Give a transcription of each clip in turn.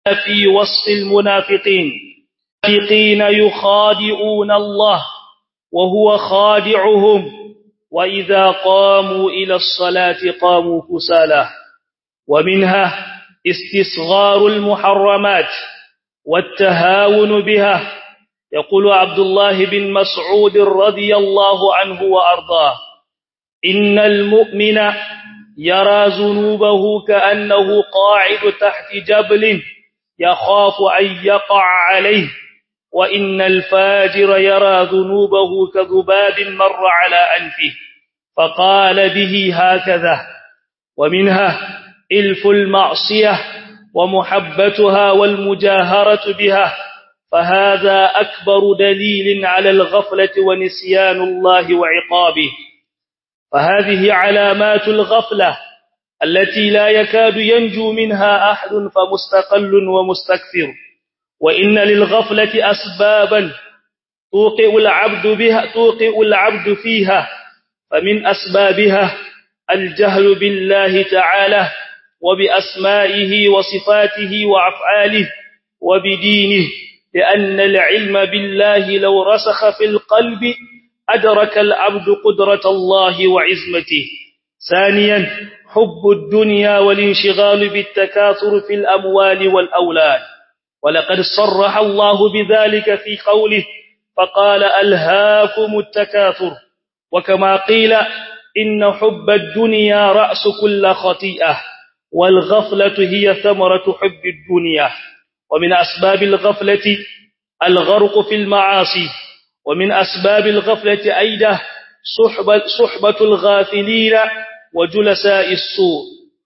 في وصف المنافقين المنافقين يخادعون الله وهو خادعهم وإذا قاموا إلى الصلاة قاموا كسالى ومنها استصغار المحرمات والتهاون بها يقول عبد الله بن مسعود رضي الله عنه وأرضاه إن المؤمن يرى ذنوبه كأنه قاعد تحت جبل يخاف أن يقع عليه وإن الفاجر يرى ذنوبه كذباب مر على أنفه فقال به هكذا ومنها إلف المعصية ومحبتها والمجاهرة بها فهذا أكبر دليل على الغفلة ونسيان الله وعقابه فهذه علامات الغفلة التي لا يكاد ينجو منها أحد فمستقل ومستكثر وإن للغفلة أسبابا توقع العبد بها توقع العبد فيها فمن أسبابها الجهل بالله تعالى وبأسمائه وصفاته وأفعاله وبدينه لأن العلم بالله لو رسخ في القلب أدرك العبد قدرة الله وعزمته ثانيا حب الدنيا والانشغال بالتكاثر في الأموال والأولاد ولقد صرح الله بذلك في قوله فقال ألهاكم التكاثر وكما قيل إن حب الدنيا رأس كل خطيئة والغفلة هي ثمرة حب الدنيا ومن أسباب الغفلة الغرق في المعاصي ومن أسباب الغفلة أيضا صحبة, صحبة الغافلين وجلساء السوء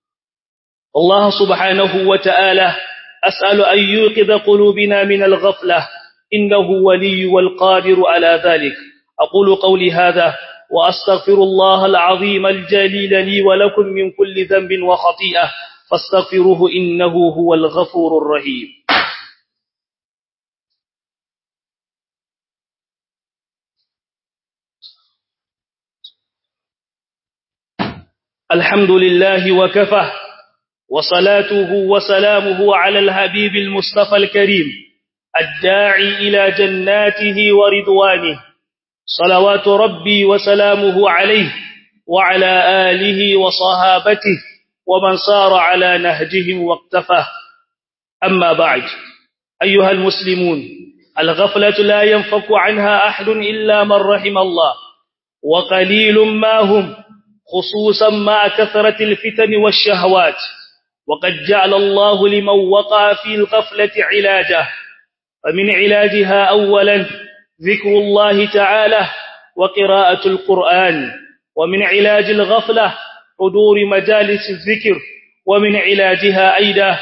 الله سبحانه وتعالى أسأل أن يوقظ قلوبنا من الغفلة إنه ولي والقادر على ذلك أقول قولي هذا وأستغفر الله العظيم الجليل لي ولكم من كل ذنب وخطيئة فاستغفروه إنه هو الغفور الرحيم الحمد لله وكفى وصلاته وسلامه على الحبيب المصطفى الكريم الداعي إلى جناته ورضوانه صلوات ربي وسلامه عليه وعلى آله وصحابته ومن صار على نهجهم واقتفى أما بعد أيها المسلمون الغفلة لا ينفك عنها أحد إلا من رحم الله وقليل ما هم خصوصا مع كثرة الفتن والشهوات وقد جعل الله لمن وقع في الغفلة علاجه فمن علاجها أولا ذكر الله تعالى وقراءة القرآن ومن علاج الغفلة حضور مجالس الذكر ومن علاجها أيضا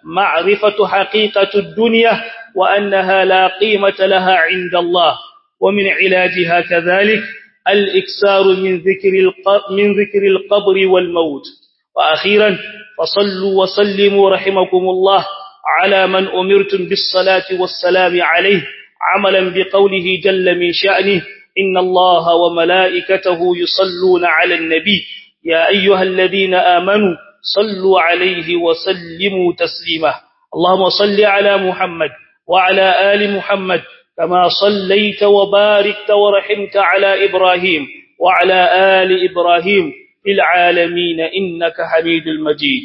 معرفة حقيقة الدنيا وأنها لا قيمة لها عند الله ومن علاجها كذلك الإكسار من ذكر من ذكر القبر والموت وأخيرا فصلوا وسلموا رحمكم الله على من أمرتم بالصلاة والسلام عليه عملا بقوله جل من شأنه إن الله وملائكته يصلون على النبي يا أيها الذين آمنوا صلوا عليه وسلموا تسليما اللهم صل على محمد وعلى آل محمد كما صليت وباركت ورحمت على إبراهيم وعلى آل إبراهيم في العالمين إنك حميد المجيد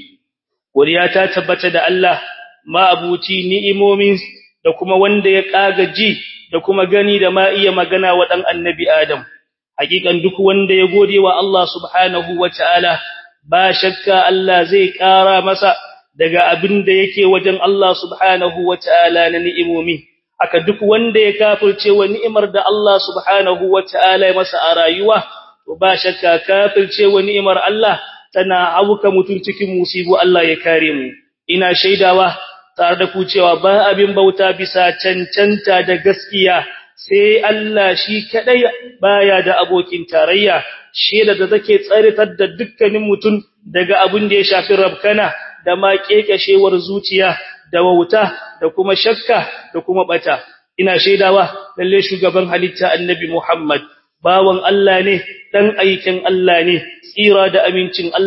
ولياتا تبت دا الله ما أبوتي نئمومين da kuma wanda ya kaga ji da kuma gani da ma iya magana wa dan annabi Adam hakikan duk wanda ya gode wa Allah subhanahu wataala ba shakka Allah zai kara masa daga abin da yake wajen Allah subhanahu wataala na ni'imomi aka duk wanda ya kafirce wa ni'imar da Allah subhanahu wataala ya masa a rayuwa to ba shakka kafirce wa ni'imar Allah tana auka mutun cikin musibu Allah ya kare mu ina shaidawa tare da ku cewa ba abin bauta bisa cancanta da gaskiya sai Allah shi kadai baya da abokin tarayya sheda da take tsaritar da dukkanin mutum daga abin da ya shafi rabkana da ma kekashewar zuciya da wauta da kuma shakka da kuma bata ina shaidawa lalle shugaban halitta annabi Muhammad bawan Allah ne dan aikin Allah ne tsira da amincin Allah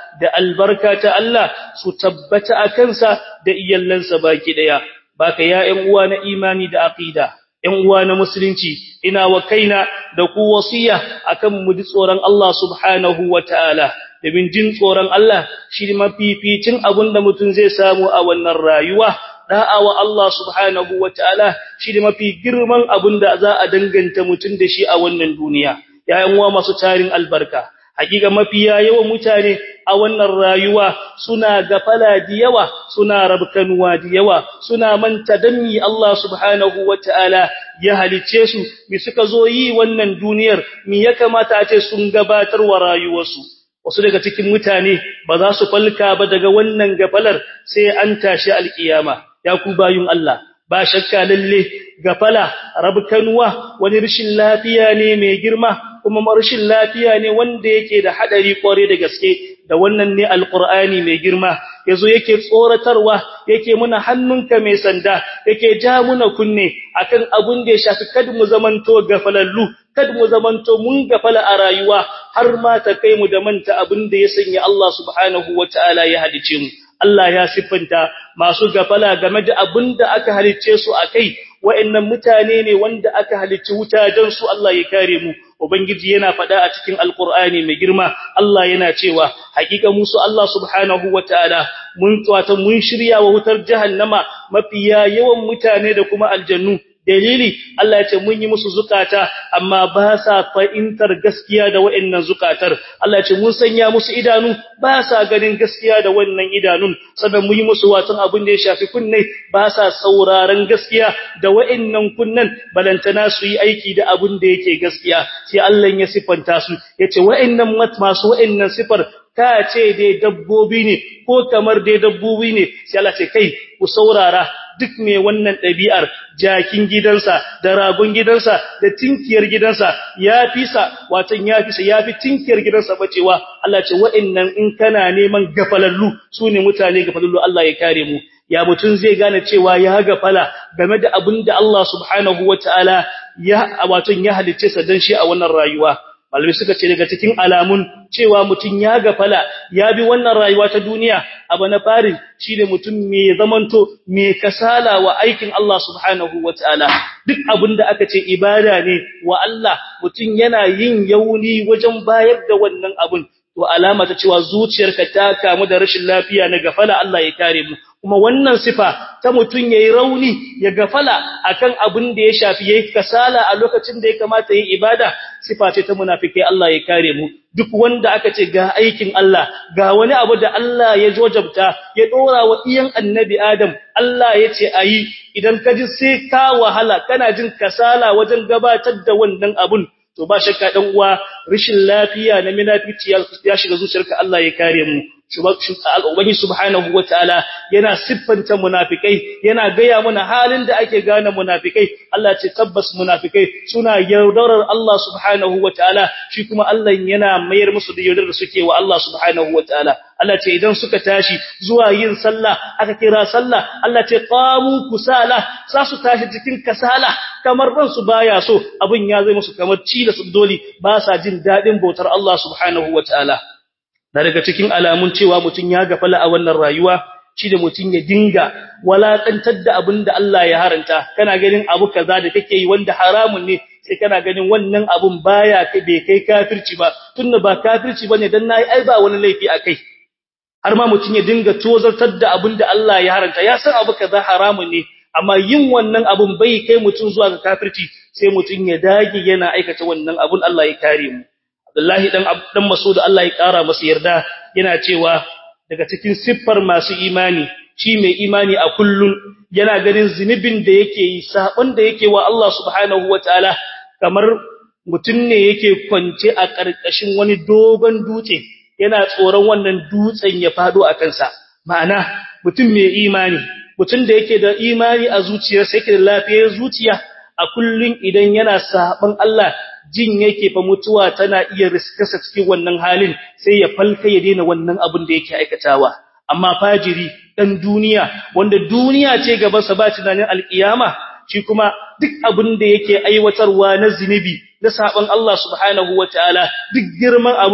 da albarka ta Allah su tabbata a kansa da iyallansa baki daya baka ya ƴan uwa na imani da aqida ƴan uwa na musulunci ina wa kaina da ku wasiya akan mu ji tsoron Allah subhanahu wataala domin jin tsoron Allah shi mafificin abinda mutum zai samu a wannan rayuwa da'a wa Allah subhanahu wataala shi mafi girman abinda za a danganta mutum da shi a wannan duniya yayin uwa masu tarin albarka hakika mafiya yawan mutane a wannan rayuwa suna gafala da yawa suna rabkanuwa da yawa suna manta danni Allah subhanahu wataala ya halice su mi suka zo yi wannan duniyar mi ya kamata a ce sun gabatar wa rayuwarsu wasu daga cikin mutane ba za su falka ba daga wannan gafalar sai an tashi alkiyama ya ku bayun Allah ba shakka lalle gafala rabkanuwa wani rashin lafiya ne mai girma kuma rashin lafiya ne wanda yake da hadari kware da gaske da wannan ne alqur'ani mai girma yazo yake tsoratarwa yake muna hannunka mai sanda yake ja muna kunne akan abun da ya shafi kada mu zamanto gafalallu kada mu zamanto mun gafala a rayuwa har ma ta kai mu da manta abin da ya sanya Allah subhanahu wataala ya hadice mu Allah ya siffanta masu gafala game da abin da aka halicce su akai wa'annan mutane ne wanda aka halicci wuta don su Allah ya kare mu ubangiji yana faɗa a cikin alqur'ani mai girma Allah yana cewa hakika musu Allah subhanahu wataala mun tsawata mun shirya wa wutar jahannama mafiya yawan mutane da kuma aljannu dalili Allah ya ce mun yi musu zukata amma ba sa fahimtar gaskiya da wa'annan zukatar Allah ya ce mun sanya musu idanu ba sa ganin gaskiya da wannan idanun saboda mun yi musu watan abin da ya shafi kunne ba sa sauraron gaskiya da wa'annan kunnan balantana su yi aiki da abin da yake gaskiya sai Allah ya sifanta su yace wa'annan masu wa'annan sifar ka ce dai dabbobi ne ko kamar dai dabbobi ne sai Allah ce kai ku saurara duk mai wannan ɗabi'ar jakin gidansa da ragon gidansa da tinkiyar gidansa ya fi sa watan ya fi sa ya fi tinkiyar gidansa bacewa Allah ce wa'annan in kana neman gafalallu su ne mutane gafalallu Allah ya kare mu ya mutun zai gane cewa ya gafala game da abin da Allah subhanahu wataala ya watan ya halicce sa dan shi a wannan rayuwa malamai suka ce daga cikin alamun cewa mutum ya gafala ya bi wannan rayuwa ta duniya abu na farin shine mutum mai zamanto mai kasala wa aikin Allah subhanahu wataala duk abinda aka ce ibada ne wa Allah mutum yana yin yauni wajen bayar da wannan abun to alama ta cewa zuciyarka ta kamu da rashin lafiya na gafala Allah ya kare mu kuma wannan sifa ta mutun yayi rauni ya gafala akan abin da ya shafi yayi kasala a lokacin da ya kamata yayi ibada sifa ce ta munafiki Allah ya kare mu duk wanda aka ce ga aikin Allah ga wani abu da Allah ya jojabta ya dora wa iyan annabi Adam Allah ya ce ayi idan ka ji sai ka wahala kana jin kasala wajen gabatar da wannan abun to ba shakka dan uwa rishin lafiya na munafici ya shiga zuciyarka Allah ya kare mu Ubangiji subhanahu wataala yana siffanta munafikai yana gaya mana halin da ake gane munafikai Allah ce tabbas munafikai suna yaudarar Allah subhanahu wataala shi kuma Allah yana mayar musu da yaudarar suke wa Allah subhanahu wataala Allah ce idan suka tashi zuwa yin sallah aka kira sallah Allah ce qamu kusala sa su tashi cikin kasala kamar ban su baya so abin ya zai musu kamar cila su doli ba sa jin dadin bautar Allah subhanahu wataala da daga cikin alamun cewa mutun ya gafala a wannan rayuwa shi da mutun ya dinga walakantar da abin da Allah ya haranta kana ganin abu kaza da kake yi wanda haramun ne sai kana ganin wannan abun baya kai bai kai kafirci ba tunda ba kafirci bane dan nayi ai ba wani laifi akai har ma mutun ya dinga tozartar da abin da Allah ya haranta ya san abu kaza haramun ne amma yin wannan abun bai kai mutun zuwa ga kafirci sai mutun ya dage yana aikata wannan abun Allah ya kare mu Abdullahi dan dan Mas'ud Allah ya kara masa yarda yana cewa daga cikin siffar masu imani shi mai imani a kullun yana ganin zinubin da yake yi sabon da yake wa Allah subhanahu wataala kamar mutun ne yake kwance a karkashin wani dogon dutse yana tsoron wannan dutsen ya fado a kansa ma'ana mutum mai imani mutum da yake da imani a zuciyarsa yake da lafiyar zuciya a kullun idan yana saban Allah jin yake fa mutuwa tana iya riskasa cikin wannan halin sai ya falka ya daina wannan abin da yake aikatawa amma fajiri dan duniya wanda duniya ce gaban sa ba tunanin alkiyama shi kuma duk abin da yake aiwatarwa na zinubi na saban Allah subhanahu wataala duk girman abun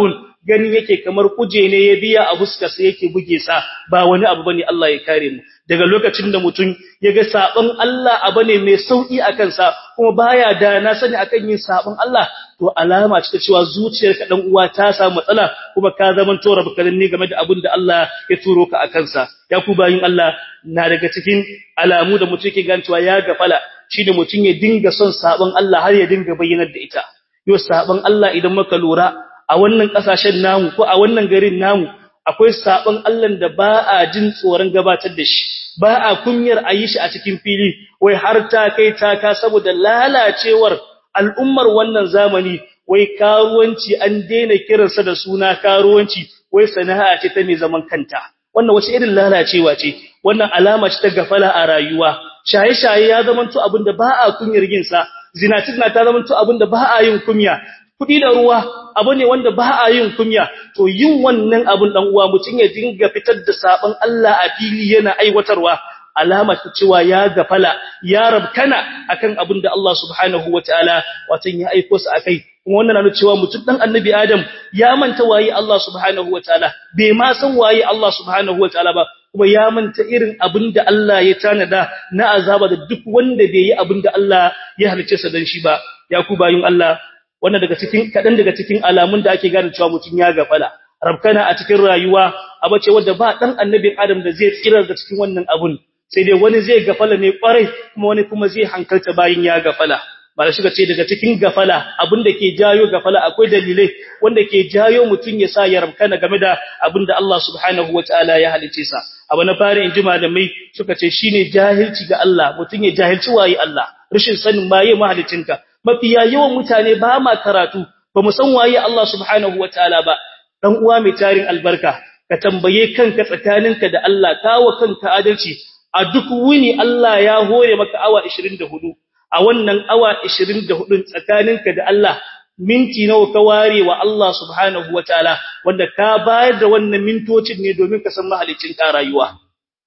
gani yake kamar kuje ne ya biya a fuskar sa yake buge sa ba wani abu bane Allah ya kare mu daga lokacin da mutum ya ga sabon Allah abu ne mai sauki akan sa kuma baya da na sani akan yin sabon Allah to alama ce ta cewa zuciyarka dan uwa ta samu matsala kuma ka zaman tora bakarin ne game da abin da Allah ya turo ka akan sa ya ku bayin Allah na daga cikin alamu da mutum yake gancewa ya gafala shine mutum ya dinga son sabon Allah har ya dinga bayyanar da ita yo sabon Allah idan muka lura a wannan kasashen namu ko a wannan garin namu akwai sabon Allah da ba a jin tsoron gabatar da shi ba a kunyar a yi shi a cikin fili wai har ta kai ta ka saboda lalacewar al'ummar wannan zamani wai karuwanci an daina kiransa da suna karuwanci wai sana'a ce ta mai zaman kanta wannan wace irin lalacewa ce wannan alama ce ta gafala a rayuwa shaye-shaye ya zamanto abinda ba a kunyar yin sa zinatina ta zamanto abinda ba a yin kunya kudi da ruwa abu ne wanda ba a yin kunya to yin wannan abun dan uwa mutun ya dinga fitar da sabon Allah a fili yana aiwatarwa alama ta cewa ya gafala ya rabkana akan abin da Allah subhanahu wataala watan ya aiko sa akai kuma wannan na cewa mutum dan annabi Adam ya manta waye Allah subhanahu wataala bai ma san waye Allah subhanahu wataala ba kuma ya manta irin abin da Allah ya tanada na azaba da duk wanda bai yi abin da Allah ya halice sa dan shi ba ya ku bayin Allah wannan daga cikin kadan daga cikin alamun da ake gane cewa mutum ya gafala rabkana a cikin rayuwa abace wanda ba dan annabin Adam da zai tsira da cikin wannan abun sai dai wani zai gafala ne kwarai kuma wani kuma zai hankalta bayin ya gafala bala shiga ce daga cikin gafala abinda ke jayo gafala akwai dalilai wanda ke jayo mutun ya sa ya rabkana game da abinda Allah subhanahu wataala ya halice sa abu na fara inji malamai suka ce shine jahilci ga Allah mutun ya jahilci waye Allah rashin sanin waye mahalicinka mafiya yawan mutane ba ma karatu ba mu san waye Allah subhanahu wataala ba dan uwa mai tarin albarka ka tambaye kanka tsakaninka da Allah kawo kanka adalci a duk wuni Allah ya hore maka awa 24 a wannan awa 24 tsakaninka da Allah minti nawa ka ware wa Allah subhanahu wataala wanda ka bayar da wannan mintocin ne domin ka san mahalicin ka rayuwa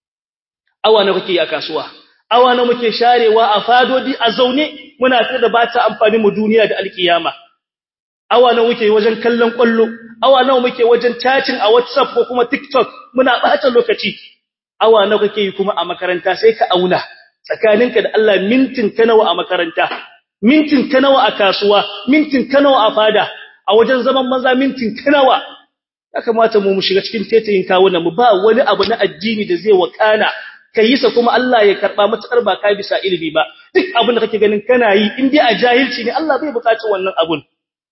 awa nawa kake a kasuwa awa nawa muke sharewa a fadodi a zaune muna tada ba ta amfani mu duniya da alkiyama awa nawa muke wajen kallon kwallo awa nawa muke wajen chatting a WhatsApp ko kuma TikTok muna bata lokaci awa nawa kake yi kuma a makaranta sai ka auna tsakaninka da Allah mintin ka nawa a makaranta mintin ka nawa a kasuwa mintin ka nawa a fada a wajen zaman maza mintin ka nawa ya kamata mu mu shiga cikin tetayin kawunan mu ba wani abu na addini da zai wakana kai sa kuma Allah ya karba matakar ba ka bisa ilimi ba duk abin da kake ganin kana yi in dai a jahilci ne Allah bai buƙaci wannan abun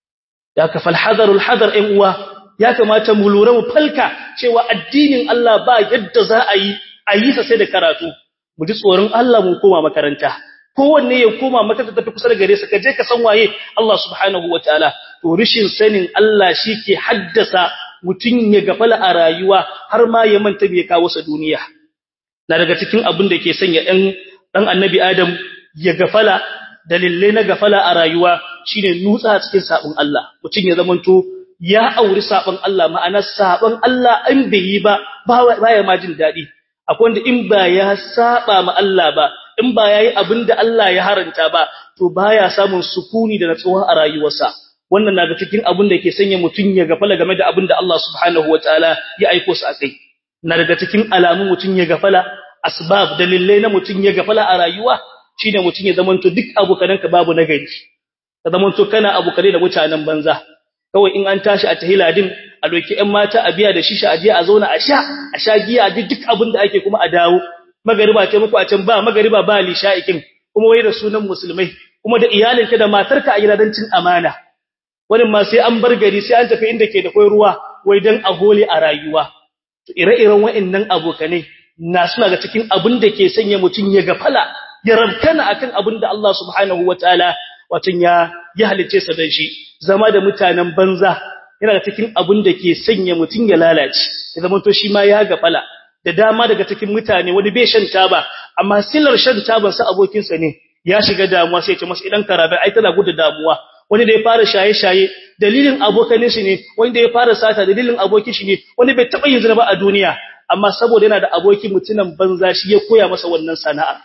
ya ka fal hadarul hadar ɗan uwa ya kamata mu lura mu falka cewa addinin Allah ba yadda za a yi a yi sa sai da karatu mu ji tsoron Allah mu koma makaranta kowanne ya koma makaranta tafi kusa da gare sa ka je ka san waye Allah subhanahu wataala to rishin sanin Allah ke haddasa mutun ya gafala a rayuwa har ma ya manta bai kawo sa duniya na daga cikin abin da ke sanya dan dan annabi Adam ya gafala dalilai na gafala a rayuwa shine nutsa cikin sabon Allah mutun ya zamanto ya auri sabon Allah ma'ana sabon Allah an bai yi ba baya ma jin dadi akwai wanda in ba ya saba ma Allah ba in ba yayi abinda Allah ya haranta ba to baya samun sukuni da natsuwa a rayuwarsa wannan na ga cikin abin da ke sanya mutun ya gafala game da abinda Allah subhanahu wataala ya aiko su akai na daga cikin alamun mutun ya gafala asbab dalilai na mutun ya gafala a rayuwa shine mutun ya zamanto duk abokananka babu nagari ka zamanto kana abokane da mutanen banza kawai in an tashi a tahiladin a doki ƴan mata a biya da shisha aje a zauna a sha a sha giya duk duk abin da ake kuma a dawo magariba ce muku a can ba magariba ba lisha'ikin kuma wai da sunan musulmai kuma da iyalinka da matarka a gidan cin amana wani ma sai an bar gari sai an tafi inda ke da kai ruwa wai dan a hole a rayuwa to ire-iren wa'annan abokanai na suna ga cikin abin da ke sanya mutun ya gafala ya rabkana akan abin da Allah subhanahu wataala watan ya ya halice sa dan shi zama da mutanen banza yana da cikin abin da ke sanya mutun ya lalace ya zama to shi ma ya gafala da dama daga cikin mutane wani bai shan taba amma silar shan taban sa abokin sa ne ya shiga damuwa sai ya ce masa idan karabe ai tana gudu damuwa wani da ya fara shaye-shaye dalilin abokanin shi ne wani da ya fara sata dalilin abokin shi ne wani bai taba yin zina ba a duniya amma saboda yana da abokin mutunan banza shi ya koya masa wannan sana'ar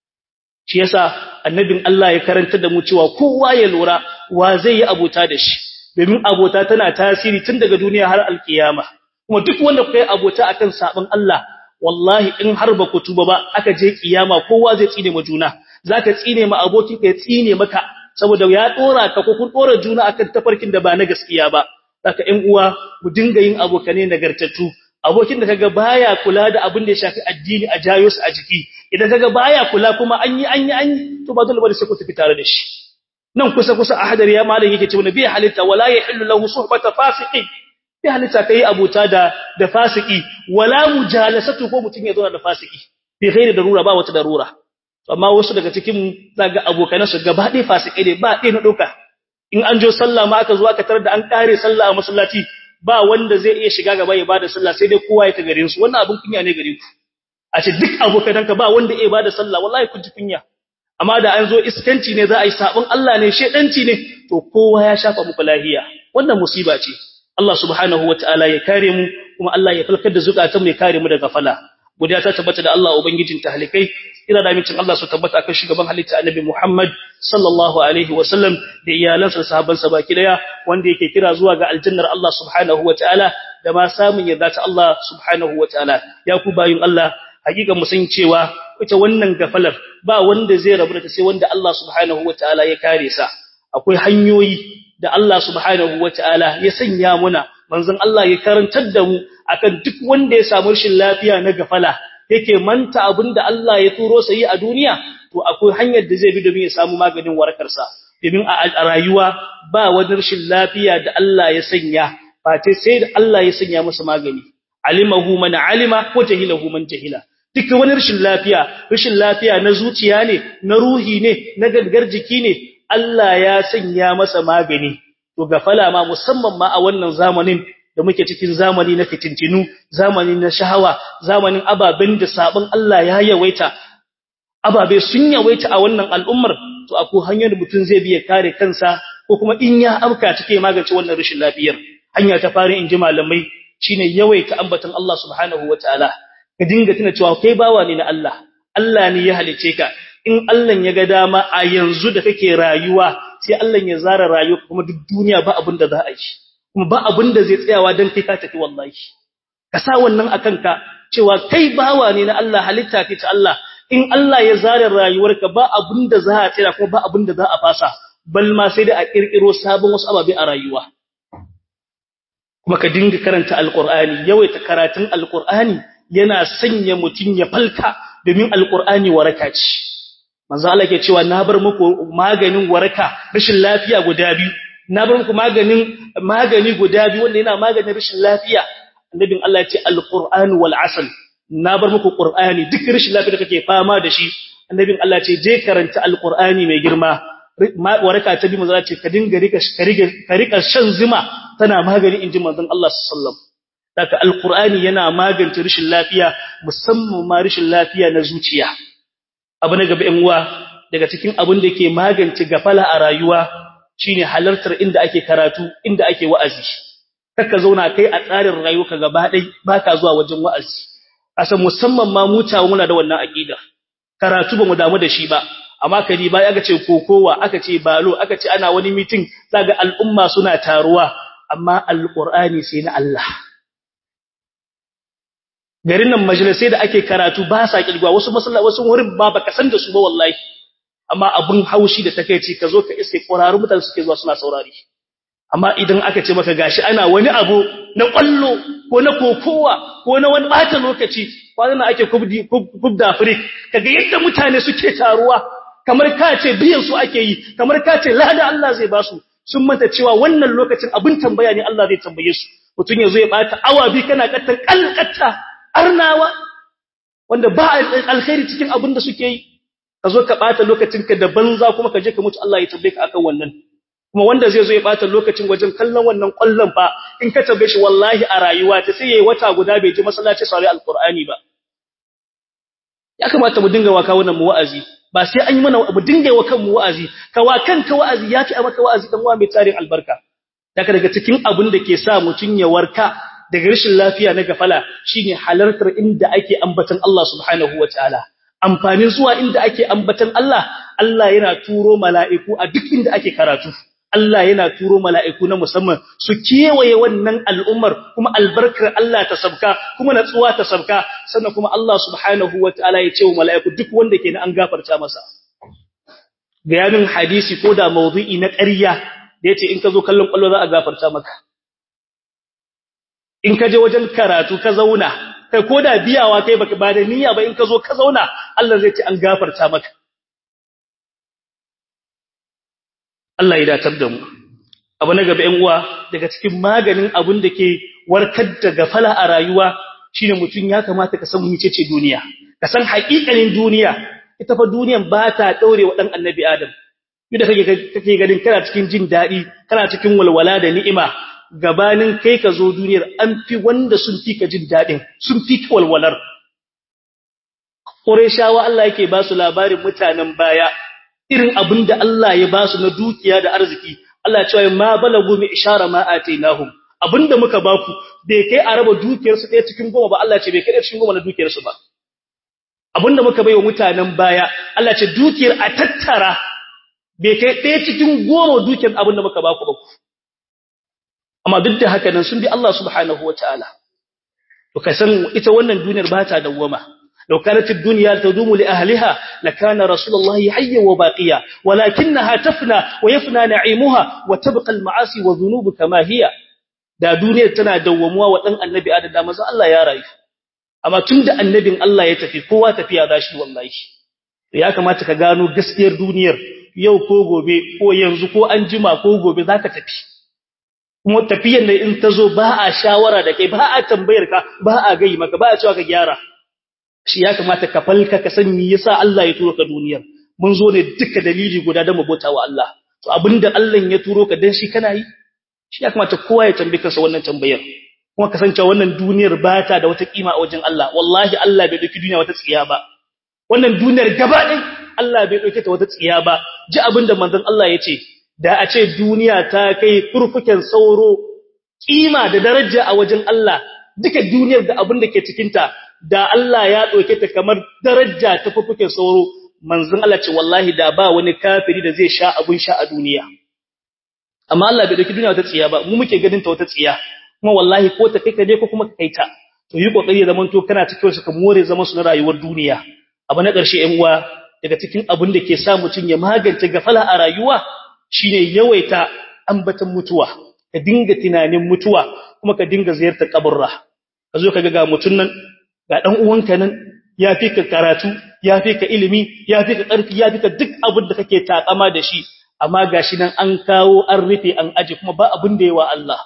shi yasa annabin Allah ya karanta da mu cewa kowa ya lura wa zai yi abuta da shi domin abota tana tasiri tun daga duniya har alkiyama kuma duk wanda kai abota akan sabon Allah wallahi in har ba ku tuba ba aka je kiyama kowa zai tsine ma juna zaka tsine ma abokin ka ya tsine maka saboda ya dora ka ko kun dora juna akan tafarkin da ba na gaskiya ba saka ƴan uwa mu dinga yin abokane nagartattu abokin da kaga baya kula da abin da ya shafi addini a jayo su a jiki idan kaga baya kula kuma an yi an yi an yi to ba dole ba sai ku tafi tare da shi nan kusa kusa a hadari ya malam yake cewa nabi halitta wala yahillu lahu suhbata fasiqin bi halitta kai abuta da da fasiki wala mujalasatu ko mutun ya zo da fasiki bi ghairi darura ba wata darura amma wasu daga cikin zaga abokanan su gaba ɗaya fasikai ne ba ɗaya na doka in an jo sallah ma aka zo aka tarar da an kare sallah a masallaci ba wanda zai iya shiga gaba ya bada sallah sai dai kowa ya ta garin su wannan abun kunya ne gare ku a ce duk abokananka ba wanda ya bada sallah wallahi kun ji kunya amma da an zo iskanci ne za a yi sabon Allah ne shedanci ne to kowa ya shafa muku lahiya wannan musiba ce Allah subhanahu wataala ya kare mu kuma Allah ya falkar da zukatan mu ya kare mu daga fala godiya ta tabbata da Allah ubangijin tahlikai ina da mincin Allah su tabbata akan shugaban halitta annabi Muhammad sallallahu alaihi wasallam da iyalansa da sahabbansa baki daya wanda yake kira zuwa ga aljannar Allah subhanahu wataala da ma samun yarda ta Allah subhanahu wataala ya ku bayin Allah hakika mu san cewa ita wannan gafalar ba wanda zai rabu da ta sai wanda Allah subhanahu wataala ya kare sa akwai hanyoyi da Allah subhanahu wataala ya sanya muna manzon Allah ya karantar da mu akan duk wanda ya samu rashin lafiya na gafala yake manta abinda Allah ya turo sai a duniya to akwai hanyar da zai bi domin ya samu maganin warakar sa domin a rayuwa ba wani rashin lafiya da Allah ya sanya face sai da Allah ya sanya masa magani alimahu man alima ko jahilahu man jahila duk wani rashin lafiya rashin lafiya na zuciya ne na ruhi ne na gangar jiki ne Allah ya sanya masa magani to gafala ma musamman ma a wannan zamanin da muke cikin zamani na fitintinu zamani na shahawa zamanin ababen da sabon Allah ya yawaita ababe sun yawaita a wannan al'ummar to akwai hanyar da mutum zai biya kare kansa ko kuma in ya amka take magance wannan rashin lafiyar hanya ta fara inji malamai shine yawaita ambaton Allah subhanahu wataala ka dinga tuna cewa kai bawa ne na Allah Allah ne ya halice ka in Allah ya ga dama a yanzu da kake rayuwa sai Allah ya zara rayuwa kuma duk duniya ba abin da za a yi kuma ba abin da zai tsayawa dan kai ka tafi wallahi ka sa wannan akan ka cewa kai bawa ne na Allah halitta ce ta Allah in Allah ya zara rayuwarka ba abin da za a tsira kuma ba abin da za a fasa bal ma sai da a kirkiro sabon wasu ababe a rayuwa kuma ka dinga karanta alqur'ani yawaita karatun alqur'ani yana sanya mutun ya falka domin alqur'ani waraka ce manzo Allah ke cewa na bar muku maganin waraka rashin lafiya guda biyu na bar muku maganin magani guda biyu wanda yana maganin rashin lafiya annabin Allah ya ce alqur'an wal asal na bar muku qur'ani duk rashin lafiya da kake fama da shi annabin Allah ce je karanta alqur'ani mai girma waraka ta bi manzo ce ka dinga rika ka rika shan zuma tana magani inji manzon Allah sallallahu alaihi wasallam daga alqur'ani yana magance rashin lafiya musamman ma rashin lafiya na zuciya abu na gaba yan uwa daga cikin abin da ke magance gafala a rayuwa shine halartar inda ake karatu inda ake wa'azi kaka zauna kai a tsarin rayuwarka gaba dai baka zuwa wajen wa'azi asan musamman ma mutawa muna da wannan aqida karatu bamu damu da shi ba amma kadi bai aka ce kokowa aka ce balo aka ce ana wani meeting zaga al'umma suna taruwa amma alqur'ani sai na Allah garin nan majalisai da ake karatu ba sa kirgwa wasu masallaci wasu wurin ba baka san da su ba wallahi amma abun haushi da takeici ka zo ka iske ƙwararru mutane suke zuwa suna saurari amma idan aka ce maka gashi ana wani abu na kwallo ko na kokowa ko na wani bata lokaci kwanan ake kubdi kubda afrik kaga yadda mutane suke taruwa kamar ka ce biyan su ake yi kamar ka ce lada Allah zai ba su sun manta cewa wannan lokacin abin tambaya ne Allah zai tambaye su mutun yazo ya bata awa bi kana kattan kalkatta arnawa wanda ba alkhairi cikin abin da suke yi ka zo ka bata lokacinka da banza kuma ka je ka mutu Allah ya tambaye ka akan wannan kuma wanda zai zo ya bata lokacin wajen kallon wannan kwallon fa in ka tambaye shi wallahi a rayuwa ta sai yayi wata guda bai je masallaci sauri alqur'ani ba ya kamata mu dinga waka wannan mu wa'azi ba sai an yi mana mu dinga wa kan mu wa'azi ka wa kanka wa'azi yafi a maka wa'azi dan uwa mai tarin albarka daga daga cikin abin da ke sa mutun ya warka daga rashin lafiya na gafala shine halartar inda ake ambatan Allah subhanahu wataala amfanin zuwa inda ake ambatan Allah Allah yana turo mala'iku a duk inda ake karatu Allah yana turo mala'iku na musamman su kewaye wannan al'ummar kuma albarkar Allah ta sabka kuma natsuwa ta sabka sannan kuma Allah subhanahu wataala ya ce wa mala'iku duk wanda ke an gafarta masa bayanin hadisi ko da mawdu'i na ƙarya da yace in ka zo kallon kallo za a gafarta maka in ka je wajen karatu ka zauna kai ko da biyawa kai baka ba da niyya ba in ka zo ka zauna Allah zai ce an gafarta maka Allah ya datar da mu abu na gaba ƴan uwa daga cikin maganin abun da ke warkar da gafala a rayuwa shine mutun ya kamata ka san mecece duniya ka san haƙiƙanin duniya ita fa duniyan ba ta daure wa dan annabi adam yadda kake kake ganin kana cikin jin dadi kana cikin walwala da ni'ima gabanin kai ka zo duniyar an fi wanda sun fi ka jin dadin sun fi ka walwalar Qurayshawa Allah yake ba su labarin mutanen baya irin abin da Allah ya ba su na dukiya da arziki Allah ya ce ma balagu mi ishara ma atainahum abinda muka ba ku bai kai a raba dukiyar su ɗaya cikin goma ba Allah ya ce bai kai cikin goma na dukiyar su ba abinda muka bai wa mutanen baya Allah ya ce dukiyar a tattara bai kai ɗaya cikin goma dukiyar abinda muka ba ku ba ku amma duk da haka nan sun bi Allah subhanahu wataala to kai san ita wannan duniyar ba ta dawwama لو كانت الدنيا تدوم لأهلها لكان رسول الله حيا وباقيا ولكنها تفنى ويفنى نعيمها وتبقى المعاصي والذنوب كما هي da duniyar tana dawwamuwa wa dan annabi adam da manzo Allah ya rayu amma tunda annabin Allah ya tafi kowa tafiya zashi wallahi ya kamata ka gano gaskiyar duniyar yau ko gobe ko yanzu ko an jima ko gobe zaka tafi kuma tafiyar da in tazo ba a shawara da kai ba a tambayar ka ba a gai maka ba a cewa ka gyara shi ya kamata ka falka ka san me yasa Allah ya turo ka duniyar mun zo ne duka dalili guda da mabota wa Allah to abinda Allah ya turo ka dan shi kana yi shi ya kamata kowa ya tambaye kansa wannan tambayar kuma ka san cewa wannan duniyar ba ta da wata kima a wajen Allah wallahi Allah bai dauki duniya wata tsiya ba wannan duniyar gaba ɗin Allah bai dauke ta wata tsiya ba ji abinda manzon Allah ya ce da a ce duniya ta kai furfuken sauro kima da daraja a wajen Allah duka duniyar da abin da ke cikin ta da Allah ya ɗauke ta kamar daraja ta fufukin sauro manzon Allah ce wallahi da ba wani kafiri da zai sha abun sha a duniya amma Allah bai dauki duniya wata tsiya ba mu muke ganin ta wata tsiya kuma wallahi ko ta kai ka je ko kuma ka kai ta to yi kokari ya zaman to kana cikin su ka more zaman su na rayuwar duniya abu na ƙarshe ƴan uwa daga cikin abun da ke sa mutun ya magance gafala a rayuwa shine yawaita ambatan mutuwa ka dinga tunanin mutuwa kuma ka dinga ziyartar kaburra ka zo ka ga mutun nan ga dan uwanka nan ya fi ka karatu ya fi ka ilimi ya fi ka ƙarfi ya fi ka duk abin da kake takama da shi amma gashi nan an kawo an rufe an aje kuma ba abin da yawa Allah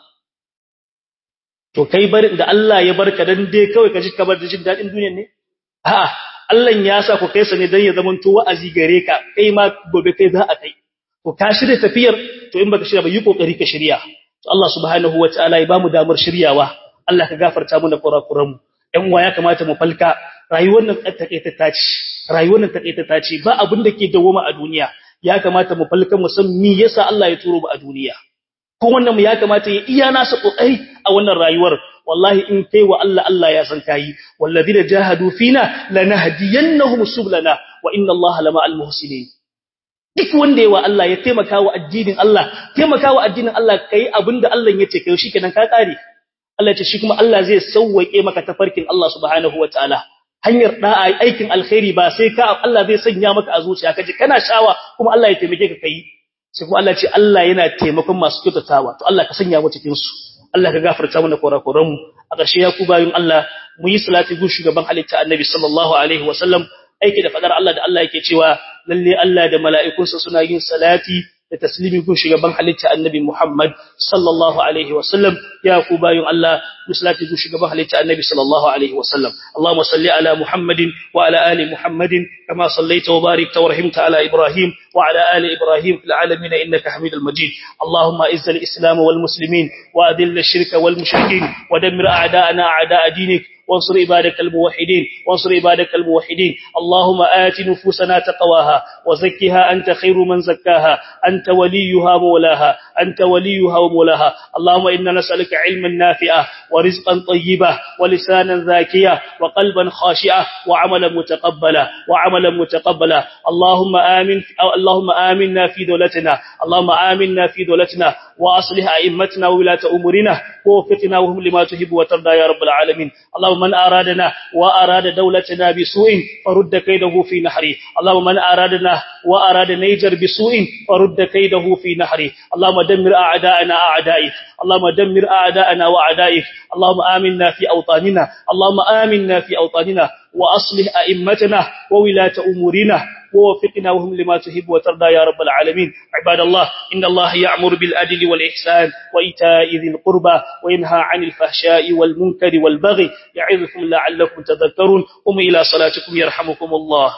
to kai barin da Allah ya barka dan dai kawai ka ji kamar da jin dadin duniyar ne a'a Allah ya sa ku kai sa ne dan ya zaman to wa'azi gare ka kai ma gobe kai za a kai to ka shirya tafiyar to in baka shirya ba yi kokari ka shirya to Allah subhanahu wataala ya bamu damar shiryawa Allah ka gafarta mana kurakuranmu ɗan uwa ya kamata mu falka rayuwar nan takaitata ce rayuwar nan takaitata ce ba abin da ke dawoma a duniya ya kamata mu falka mu san me yasa Allah ya turo mu a duniya ko wannan mu ya kamata ya iya nasa kokari a wannan rayuwar wallahi in kai wa Allah Allah ya san kai walladina jahadu fina lanahdiyannahum sublana wa inna Allah lama almuhsinin duk wanda yawa Allah ya taimaka wa addinin Allah taimaka wa addinin Allah kai abinda Allah ya ce kai shikenan ka kare Allah ce shi kuma Allah zai sauwake maka tafarkin Allah subhanahu wataala hanyar da'a aikin alkhairi ba sai ka Allah zai sanya maka a zuciya kaje kana shawa kuma Allah ya taimake ka kai sai kuma Allah ce Allah yana taimakon masu kyautatawa to Allah ka sanya mu cikin su Allah ka gafarta mana kurakuran mu a ƙarshe ya ku bayin Allah mu yi salati gun shugaban halitta Annabi sallallahu alaihi wasallam aiki da fadar Allah da Allah yake cewa lalle Allah da mala'ikunsa suna yin salati da taslimi gun shugaban halitta annabi Muhammad sallallahu alaihi wasallam ya ku bayun Allah muslati gun shugaban halitta annabi sallallahu alaihi wasallam Allahumma salli ala Muhammadin wa ala ali Muhammadin kama sallaita wa barakta wa rahimta ala Ibrahim wa ala ali Ibrahim fil alamin innaka Hamidul Majid Allahumma izzil islam wal muslimin wa adhill ash-shirka wal mushrikin wa dammir a'da'ana a'da'a dinik وانصر عبادك الموحدين وانصر عبادك الموحدين اللهم آت نفوسنا تقواها وزكها أنت خير من زكاها أنت وليها مولاها أنت وليها ومولاها اللهم إنا نسألك علما نافعا ورزقا طيبا ولسانا ذاكيا وقلبا خاشعا وعملا متقبلا وعملا متقبلا اللهم آمن اللهم آمنا في دولتنا اللهم آمنا في دولتنا وأصلح أئمتنا وولاة أمورنا ووفقنا وهم لما تحب وترضى يا رب العالمين اللهم من أرادنا وأراد دولتنا بسوء فرد كيده في نحره اللهم من أرادنا وأراد نيجر بسوء فرد كيده في نحره اللهم دمر أعداءنا أعدائك اللهم دمر أعداءنا وأعدائك اللهم آمنا في أوطاننا اللهم آمنا في أوطاننا وأصلح أئمتنا وولاة أمورنا ووفقنا وهم لما تحب وترضى يا رب العالمين عباد الله إن الله يأمر بالعدل والإحسان وإيتاء ذي القربى وينهى عن الفحشاء والمنكر والبغي يعظكم لعلكم تذكرون قم إلى صلاتكم يرحمكم الله